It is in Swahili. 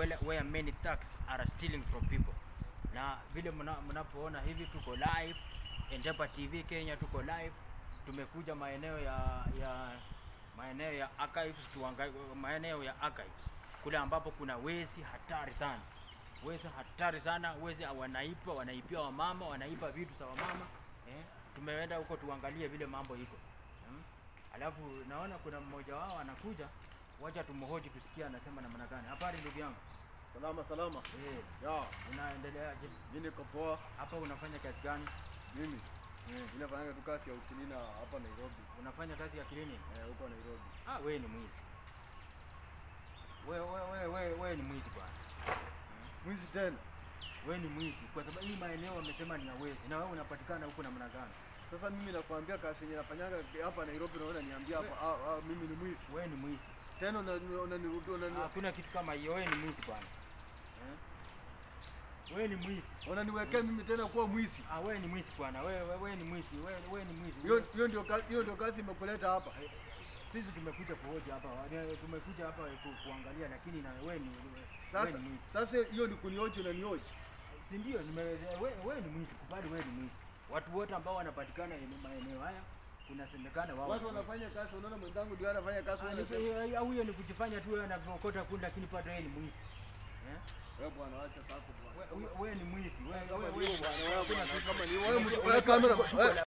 where, where many thugs are stealing from people. Na vile mna- mnapoona hivi tuko live Endepa TV Kenya, tuko live. Tumekuja maeneo ya ya maeneo ya archives tuangalie maeneo ya archives kule ambapo kuna wezi hatari sana, wezi hatari sana, wezi wanaipa wanaipia wamama, wanaipa vitu za wamama eh. Tumeenda huko tuangalie vile mambo iko hmm. Alafu naona kuna mmoja wao anakuja, wacha tumhoji tusikie anasema namna gani. Habari ndugu yangu, Salama salama. eh, Ya, unaendeleaje mimi niko poa. hapa? Unafanya kazi gani? Mimi Eh, mimi nafanya tu kazi ya ukilina hapa Nairobi. unafanya kazi ya kilini? Eh, huko Nairobi. Ah, wewe ni mwizi. Wewe wewe wewe wewe wewe ni mwizi bwana. Mwizi tena. Wewe ni mwizi kwa sababu hii maeneo wamesema ni ya wezi, na wewe unapatikana huko namna gani? Sasa mimi nakwambia kazi yenye nafanyaga hapa Nairobi naona niambia hapa ah, ah, mimi ni mwizi. Wewe ni mwizi. Tena unanirudia unani Hakuna kitu kama hiyo. Wewe ni mwizi bwana. Eh? Wewe ni mwizi. unaniwekea mimi tena kuwa mwizi. Ah, wewe ni mwizi bwana. Wewe wewe wewe ni mwizi. Wewe wewe ni mwizi. Hiyo hiyo ndio kazi hiyo ndio kazi imekuleta hapa. Sisi tumekuja kuhoja hapa, wa- tumekuja hapa ku, kuangalia, lakini na wewe ni wewe Sasa ni mwizi, sasa hiyo ni kunioji unanioji. si ndio? Nime wewe, wewe ni mwizi, kubali wewe ni mwizi. Watu wote ambao wanapatikana eneo maeneo haya kunasemekana wao Watu ni wezi. wanafanya kazi, unaona mwenzangu ndio anafanya kazi Ah, wewe ni- unasema. eh, au hiyo ni kujifanya tu wewe unavyokota kundi, lakini bado wewe ni mwizi eh? Wewe bwana acha sako bwana. Wewe- wewe- Wewe ni mwizi, wewe Kama wewe ni wewe wewe bwana, wewe hakuna bwana, kitu- kama ni wewe Unajua- wewe unajua kamera. tuko- tuko wewe- na-